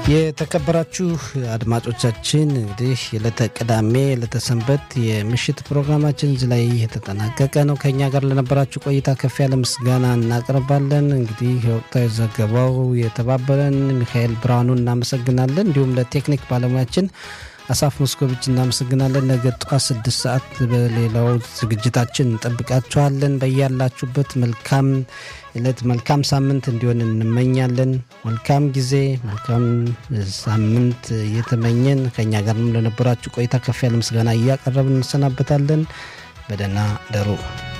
የተከበራችሁ አድማጮቻችን እንግዲህ የዕለተ ቅዳሜ የዕለተ ሰንበት የምሽት ፕሮግራማችን እዚህ ላይ የተጠናቀቀ ነው። ከእኛ ጋር ለነበራችሁ ቆይታ ከፍ ያለ ምስጋና እናቀርባለን። እንግዲህ የወቅታዊ ዘገባው የተባበረን ሚካኤል ብርሃኑ እናመሰግናለን። እንዲሁም ለቴክኒክ ባለሙያችን አሳፍ ሞስኮቪች እናመሰግናለን። ነገ ጠዋት ስድስት ሰዓት በሌላው ዝግጅታችን እንጠብቃችኋለን። በያላችሁበት መልካም ዕለት መልካም ሳምንት እንዲሆን እንመኛለን። መልካም ጊዜ፣ መልካም ሳምንት እየተመኘን ከእኛ ጋርም ለነበራችሁ ቆይታ ከፍ ያለ ምስጋና እያቀረብን እንሰናበታለን። በደህና ደሩ።